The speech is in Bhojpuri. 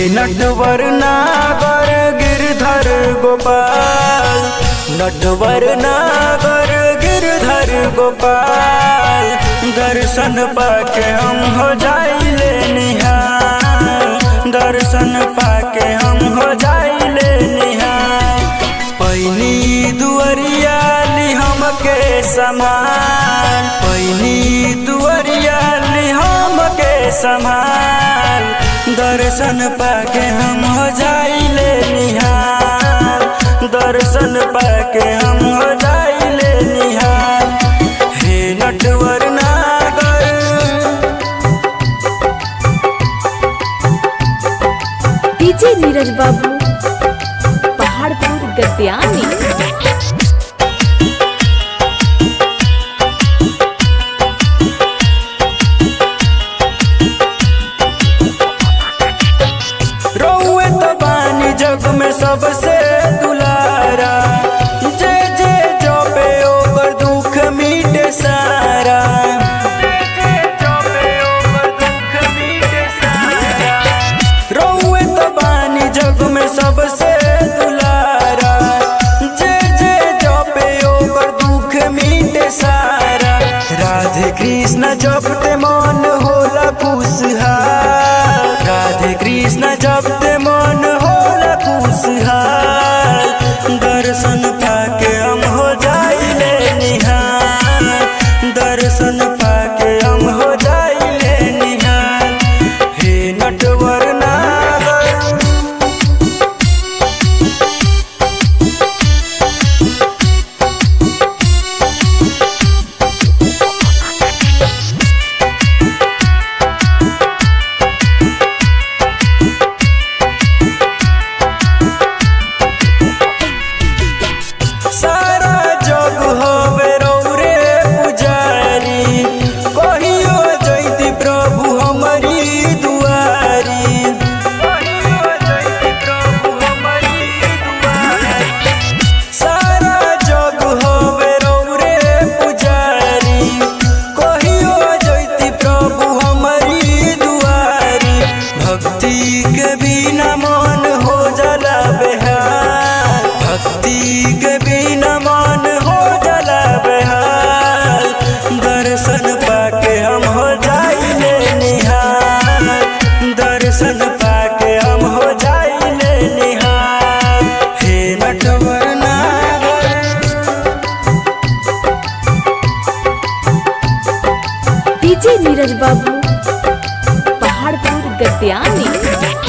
नटवर नागर गिरधर गोपाल नटवर नागर गिरधर गोपाल दर्शन पाके हम हो जाइले निहाल दर्शन पाके हम हो जाइले निहाल पैनी दुअरिया ली हमके समान पैनी दुअरिया ली हमके समान दर्शन पाके हम हो जाइले निहाल दर्शन पाके हम हो जाइले निहाल हे नटवर नागर डीजे नीरज बाबू पहाड़पुर गद्यानी रौए तो बानी जग में सबसे दुलारा जे जे जो पे ओकर दुख मिटे सारा रौए तो बानी जग में सबसे दुलारा जे जे जो पे ओकर दुख मिटे सारा राधे कृष्ण जपते मन होला खुशहाल राधे कृष्ण जपते मन होला खुशहाल दर्शन पाके हम हो जाइले निहाल दर्शन पाके हम हो जाइले निहाल हे नटवर नागर सारा जग हवे रौरे पुजारी कहियो जैती प्रभु हमारी दुआरी सारा जग हवे रौरे पुजारी कहियो जैती प्रभु हमारी दुआरी भक्ति के बिना मन हो जाला बेहाल भक्ति के बिना मन हो जाला बेहाल दर्शन पाके हम हो जाइले निहाल दर्शन पाके हम हो जाइले निहाल हे नटवर नागर डीजे नीरज बाबू पहाड़पुर गद्यानी